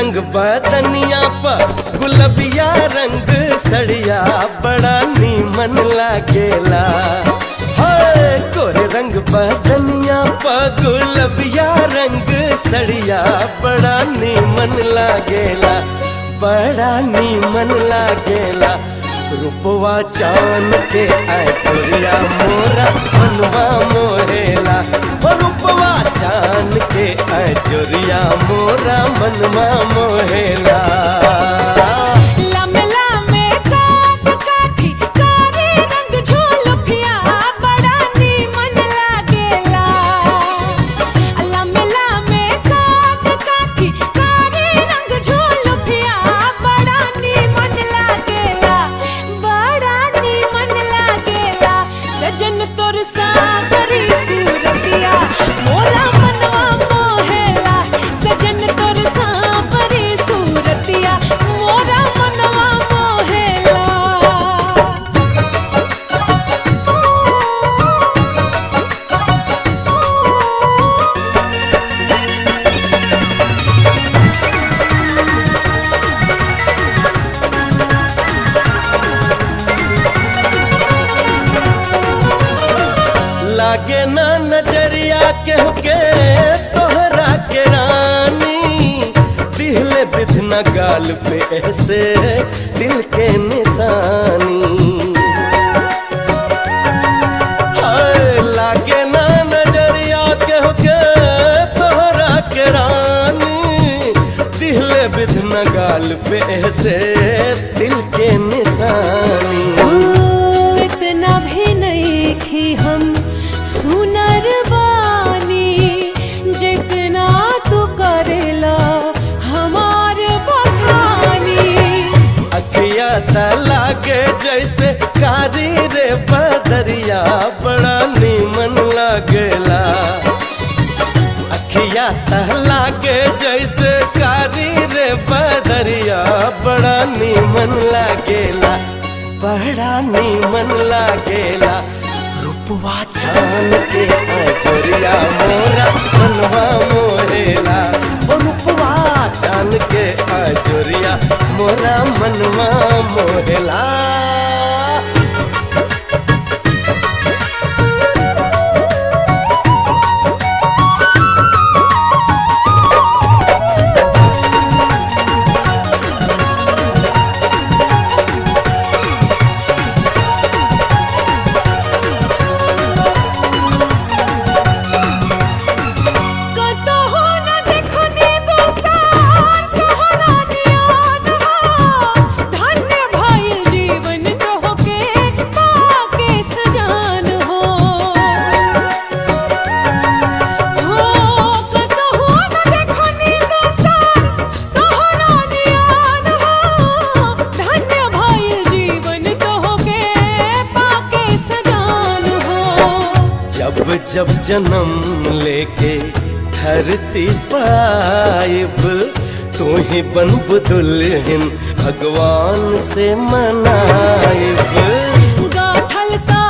रंग बदनिया पर गुलबिया रंग सड़िया बड़ा नीमन लागेला हाय गोरे रंग बदनिया पर गुलबिया रंग सड़िया बड़ा नीमन लागेला बड़ा नीमन लागेला रूपवा चांद के आचुरिया मोरा मनवा मोहेला ओ रूपवा चांद के आचुरिया मोरा मनवा मोहेला लम्बे लम्बे काट काठी कारी रंग झोलफिया बड़ा नीमन लागेला लम्बे लम्बे काट काठी कारी रंग झोलफिया बड़ा नीमन लागेला बड़ा नीमन लागेला सजन तोर सावरी सूरतिया मोला मनवा मोहेला सजन तोर सावरी सूरतिया मोरा मनवा मोहेला लागे ना नजरिया केहू के तोहरा के रानी दिहले बिधना गाल पे ऐसे दिल के निशानी हाय लागे ना नजरिया केहू के तोहरा के रानी दिहले बिधना गाल पे ऐसे दिल के निशानी इतना भी नहीं कि हम सुनर बानी जितना तू करेला हमार बखानी अखिया त लागे जैसे कारी रे बदरिया बड़ा नीमन लागेला अखिया त लागे जैसे कारी रे बदरिया बड़ा नीमन लागेला बड़ा नीमन लागेला रूपवा चान के अजरिया मोरा मनवा मोरेला ओ रूपवा चान के अजरिया मोरा मनवा मोरेला कतहु न देखनी दोसार तोहरा नियान हो धन्य भइल जीवन तोहके पाके सजान हो हो कतहु न देखनी दोसार तोहरा नियान हो धन्य भइल जीवन तोहके पाके सजान हो जब जब जन्म लेके धरती पाइब तू ही बनब दुल्हन भगवान से मनाइब गाठल सा